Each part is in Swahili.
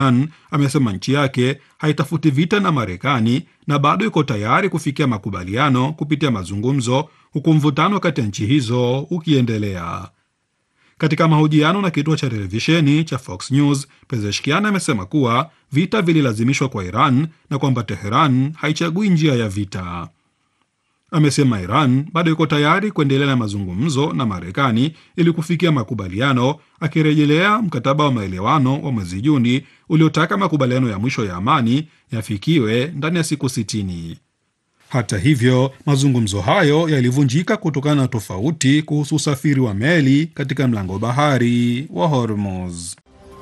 Iran amesema nchi yake haitafuti vita na Marekani na bado iko tayari kufikia makubaliano kupitia mazungumzo, huku mvutano kati ya nchi hizo ukiendelea. Katika mahojiano na kituo cha televisheni cha Fox News, Pezeshkian amesema kuwa vita vililazimishwa kwa Iran na kwamba Teheran haichagui njia ya vita. Amesema Iran bado iko tayari kuendelea na mazungumzo na Marekani ili kufikia makubaliano, akirejelea mkataba wa maelewano wa mwezi Juni uliotaka makubaliano ya mwisho ya amani yafikiwe ndani ya siku sitini. Hata hivyo, mazungumzo hayo yalivunjika kutokana na tofauti kuhusu usafiri wa meli katika mlango bahari wa Hormuz.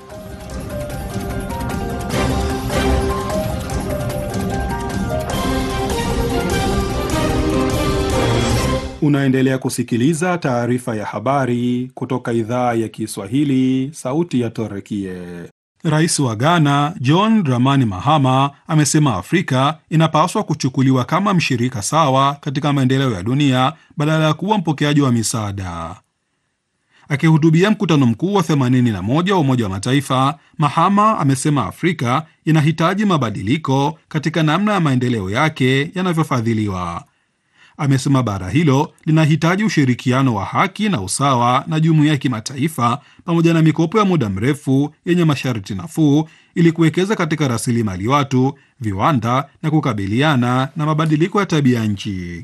Unaendelea kusikiliza taarifa ya habari kutoka idhaa ya Kiswahili, sauti ya Torekie. Rais wa Ghana John Dramani Mahama amesema Afrika inapaswa kuchukuliwa kama mshirika sawa katika maendeleo ya dunia badala ya kuwa mpokeaji wa misaada. Akihutubia mkutano mkuu wa 81 wa Umoja wa Mataifa, Mahama amesema Afrika inahitaji mabadiliko katika namna ya maendeleo yake yanavyofadhiliwa. Amesema bara hilo linahitaji ushirikiano wa haki na usawa na jumuiya ya kimataifa pamoja na mikopo ya muda mrefu yenye masharti nafuu ili kuwekeza katika rasilimali watu, viwanda na kukabiliana na mabadiliko ya tabia nchi.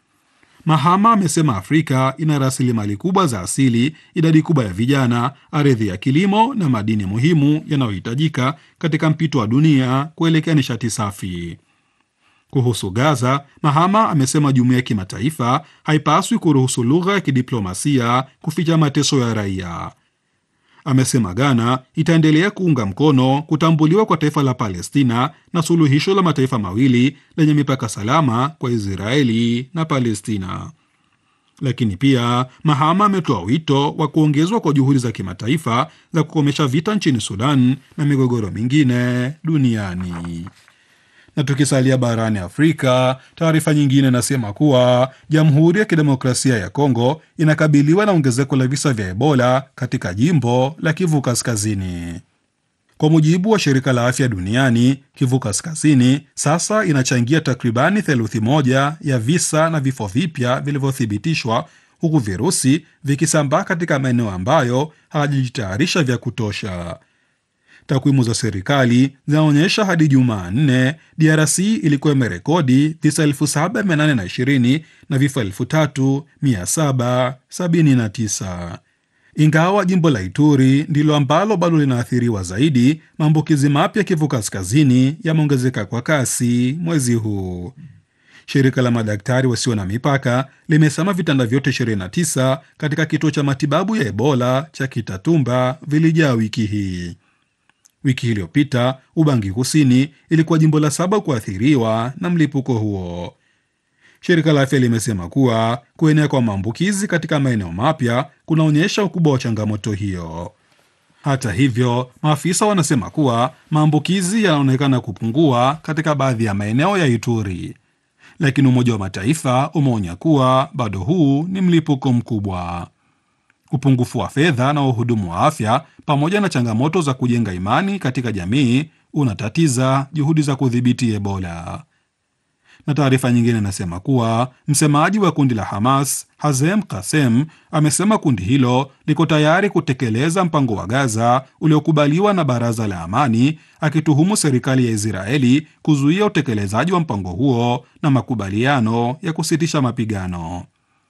Mahama amesema Afrika ina rasilimali kubwa za asili, idadi kubwa ya vijana, ardhi ya kilimo na madini muhimu yanayohitajika katika mpito wa dunia kuelekea nishati safi. Kuhusu Gaza, Mahama amesema jumuiya ya kimataifa haipaswi kuruhusu lugha ya kidiplomasia kuficha mateso ya raia. Amesema Ghana itaendelea kuunga mkono kutambuliwa kwa taifa la Palestina na suluhisho la mataifa mawili lenye mipaka salama kwa Israeli na Palestina. Lakini pia Mahama ametoa wito wa kuongezwa kwa juhudi za kimataifa za kukomesha vita nchini Sudan na migogoro mingine duniani. Na tukisalia barani Afrika, taarifa nyingine inasema kuwa Jamhuri ya Kidemokrasia ya Kongo inakabiliwa na ongezeko la visa vya Ebola katika jimbo la Kivu Kaskazini. Kwa mujibu wa shirika la afya duniani, Kivu Kaskazini sasa inachangia takribani theluthi moja ya visa na vifo vipya vilivyothibitishwa, huku virusi vikisambaa katika maeneo ambayo hawajajitayarisha vya kutosha. Takwimu za serikali zinaonyesha hadi Jumanne DRC ilikuwa imerekodi visa 7820 na vifo 3779. Ingawa jimbo la Ituri ndilo ambalo bado linaathiriwa zaidi, maambukizi mapya Kivu Kaskazini yameongezeka kwa kasi mwezi huu. Shirika la madaktari wasio na mipaka limesema vitanda vyote 29 katika kituo cha matibabu ya Ebola cha Kitatumba vilijaa wiki hii. Wiki iliyopita Ubangi Kusini ilikuwa jimbo la saba kuathiriwa na mlipuko huo. Shirika la afya limesema kuwa kuenea kwa maambukizi katika maeneo mapya kunaonyesha ukubwa wa changamoto hiyo. Hata hivyo, maafisa wanasema kuwa maambukizi yanaonekana kupungua katika baadhi ya maeneo ya Ituri, lakini Umoja wa Mataifa umeonya kuwa bado huu ni mlipuko mkubwa. Upungufu wa fedha na wahudumu wa afya pamoja na changamoto za kujenga imani katika jamii unatatiza juhudi za kudhibiti Ebola. Na taarifa nyingine inasema kuwa msemaji wa kundi la Hamas Hazem Kasem amesema kundi hilo liko tayari kutekeleza mpango wa Gaza uliokubaliwa na Baraza la Amani, akituhumu serikali ya Israeli kuzuia utekelezaji wa mpango huo na makubaliano ya kusitisha mapigano.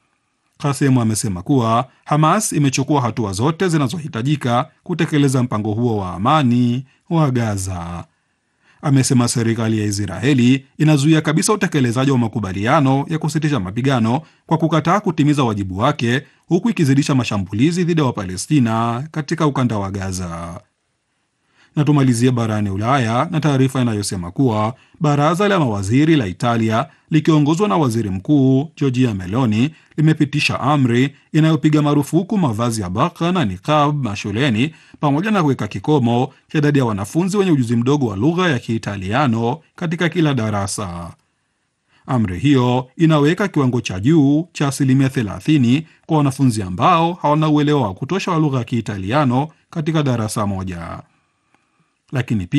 Kasemu amesema kuwa Hamas imechukua hatua zote zinazohitajika kutekeleza mpango huo wa amani wa Gaza. Amesema serikali ya Israeli inazuia kabisa utekelezaji wa makubaliano ya kusitisha mapigano kwa kukataa kutimiza wajibu wake, huku ikizidisha mashambulizi dhidi ya Wapalestina katika ukanda wa Gaza. Na tumalizie barani Ulaya na taarifa inayosema kuwa baraza la mawaziri la Italia likiongozwa na waziri mkuu Giorgia Meloni limepitisha amri inayopiga marufuku mavazi ya baka na niqab mashuleni pamoja na kuweka kikomo cha idadi ya wanafunzi wenye ujuzi mdogo wa lugha ya Kiitaliano katika kila darasa. Amri hiyo inaweka kiwango cha juu cha asilimia 30 kwa wanafunzi ambao hawana uelewa wa kutosha wa lugha ya Kiitaliano katika darasa moja, lakini pia